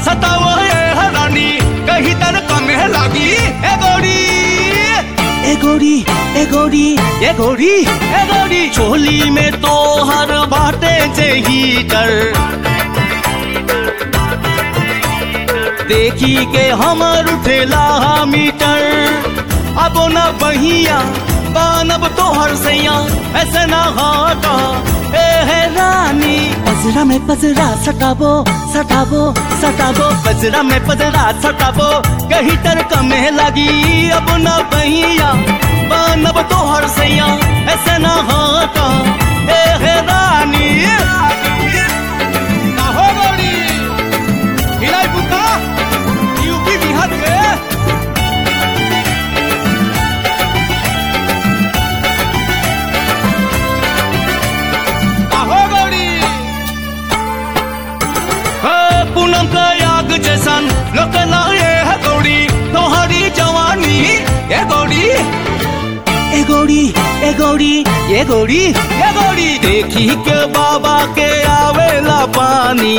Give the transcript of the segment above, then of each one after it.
सताओ ये हरानी कहीं तर कमे लागी ए गोरी ए गोरी ए गोरी ए गोरी ए गोरी चोली में तो हर बाटे जे हीटर देखी के हमर उठेला मीटर अब न बहिया बानब तोहर सैया ऐसे ना हाटा ए है रानी पजरा में पजरा सटाबो सटाबो सटाबो पजरा में पजरा सटाबो कहीं तर कमे लगी अब न बहिया बानब तोहर सैया ऐसे ना हाटा ए है रानी ना हो गौरी हिलाई बुका यूपी बिहार के आहो गौरी हे पूनम का याग जैसन लोकला ये है गौरी तोहरी जवानी ये गौरी ए गौरी ए गौरी ये गौरी ये गौरी देखी के बाबा के आवेला पानी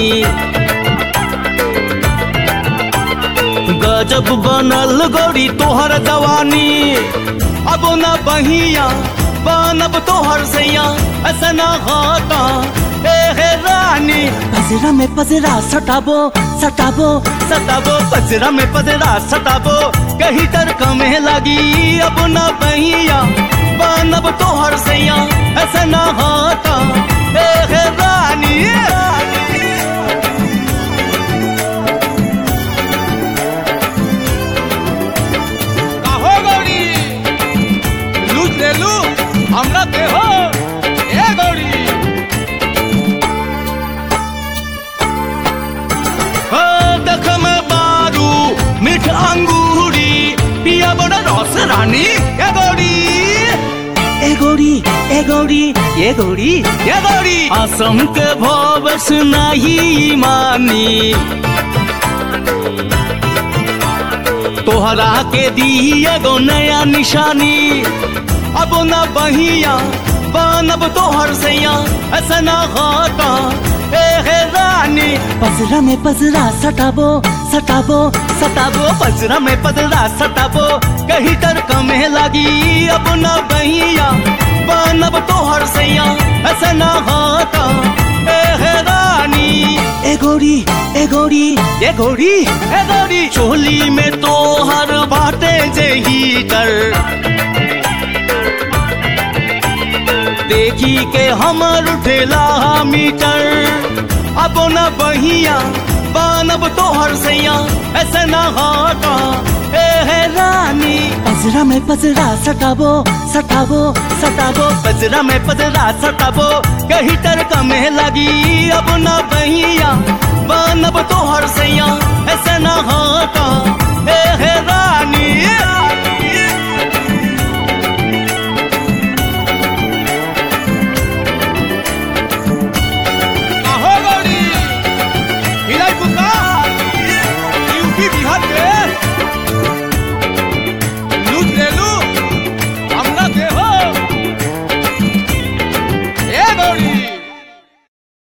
गजब बनल गौरी तोहर जवानी अब न बहिया बनब तोहर सैया ऐसा न होता ए हे रानी पजरा में पजरा सटाबो सटाबो सटाबो पजरा में पजरा सटाबो कहीं तर कमे लगी अब न बहिया बनब तोहर सैया ऐसा न होता ए हे रानी काहो गौरी लूट ले लू हमरा दे हो ए गौरी हो देख में बारू मीठ अंगूरी पिया बड़ा रस रानी ए गौरी ए गौरी ए गौरी ए गौरी ए गौरी असम के भवस नहीं मानी तोहरा के दिए गो नया निशानी अब न बहिया बनब तोहर सैया ऐसा न होता ए हे रानी पजरा में पजरा सटाबो सटाबो सटाबो पजरा में पजरा सटाबो कहीं तर कमे लगी अब न बहिया बनब तोहर सैया ऐसा न होता ए हे रानी ए गोरी ए गोरी ए गोरी ए गोरी चोली में तो हर बाटे जे हीटर देखी के हमर उठेला मीटर अब न बहिया बानब तोहर सैया ऐसे न हाटा ए है रानी पजरा में पजरा सटाबो सटाबो सटाबो पजरा में पजरा सटाबो कहीं तर कमे लगी अब न बहिया बानब तोहर सैया ऐसे न हाटा ए है रानी आहो गौरी हिलाई